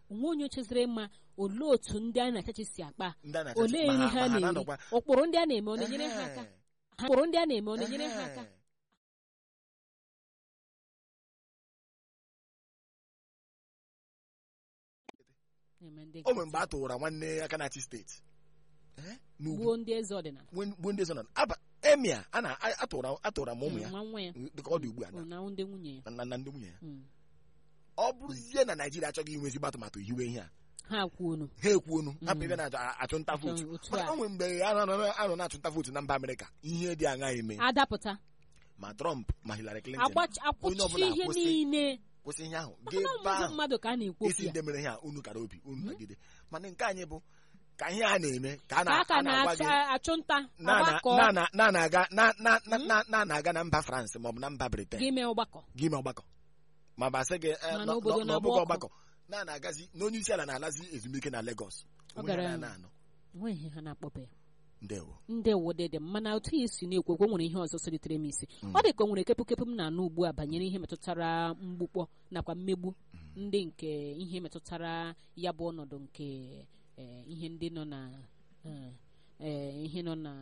onwe onye cheziri mma olee otu ndị a na-achachi si akpa ndị a na-achọchi- olee ma nri ha- ha ma ha na-eri na-anọkwa- ụkpụrụ ndị a na-eme ọ na-enyere ha aka Ehe. Ha- ụkpụrụ ndị a na-eme ọ na-enyere ha aka Ehe. na-eme ndị o nwere mgbe a tụwara nwanne aka na-achị steeti Eh? n'ugwu gbuo ndị eze ọdịnala gbuo ndị ezinụlọ aba emia a na a- atụwara atụwara m ụmụ ya nwa nwa ya dịka ọ dị ugbu a na- na ndị nwunye ya na na ndị nwunye ya Mm. ọ bụrụzie na naijiria achọghị inwe ezigbo atụmatụ hiwe ihe a ha kwuonu ha ekwuonu hapụ ebe na-achụ nta vootu Achọ- otu mana a. o nwere mgbe a nọ- a nọ na-achụ nta vootu na mba amerịka ihe dị aṅa eme adapụta ma trump ma hillary clinton agbachi onye akwụchi ọbụla ihe akwụsị. niile kwụsị ihe ahụ maka na gebe ọmụmụ ahụ mmadụ ka a na-ekwu okwu isi ya ndị mere ihe a unu kara obi unu nagide mana nke anyị bụ ka ihe a na-eme ka a ka na- a ka a na-agwa gị na-achụ nta na- na- ọgbakọ na- na- na- na-aga na- na- na- na- na- na-aga na mba France maọbụ na mba Britain gị mee ọgbakọ gị mee ọgbakọ ma basị gị eh, Ma nọ- n'obodo nọ- na-agba n'ọbụghị ọkụ. ọgbakọ na na-agazi na onye isi ala na-alazi ezumike na Lagos Ọ onwe ya gara- na- na-anọ enweghị ihe ha na-akpọbe ya ndewo ndị wodede mana otu ya si na-ekwu ekwu o nwere ihe ọzọ solitere m isi ọ dị ka o nwere kepụkepụ m na-anụ ugbu a banyere ihe metụtara mgbukpọ nakwa mmegbu ndị nke ihe metụtara ya bụ ọnọdụ nke eh, ihe ndị nọ na eh, eh, ihe nọ na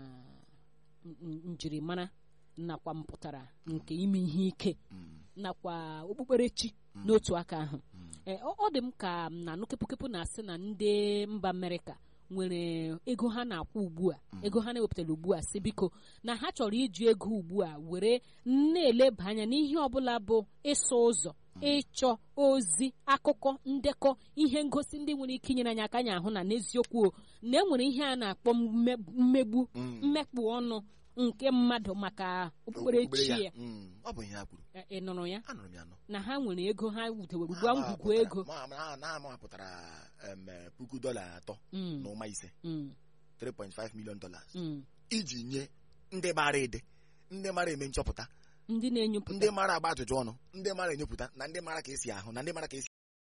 n- n- njirimara nakwa mpụtara nke ime ihe ike Mm, nakwa okpukperechi n'otu aka ahụ Ee, ọ ọ dị m ka m na-anụ kepụkepụ na-asị na ndị mba amerịka nwere ego ha na-akwụ ugbu a ego ha na-ewepụtara ugbu a si biko na ha chọrọ iji ego ugbu a were na-eleba anya n'ihe ọbụla bụ ịsụ ụzọ ịchọ ozi akụkọ ndekọ ihe ngosi ndị nwere ike inyere anyị aka anyị ahụ na n'eziokwu o, na enwere ihe a na-akpọ mme- mmegbu mm. mmekpu ọnụ nke mmadụ maka okpukperechi Okpukpere ya Mm, ọ bụ ihe ha kwuru Ị- ị nụrụ ya anụrụ m ya nọ na ha nwere ego ha wutewere ugbu Ha a ngwugwu mapụtara- ego ma- ma- na amapụtara em, eh, puku dọla atọ Mm, na ụma ise mm, 3.5 million dollars mm. iji nye ndị mara ede ndị mara eme nchọpụta ndị na-enyopụta ndị mara agba ajụjụ ọnụ ndị mara enyopụta na ndị mara ka esi ahụ na ndị mara ka esi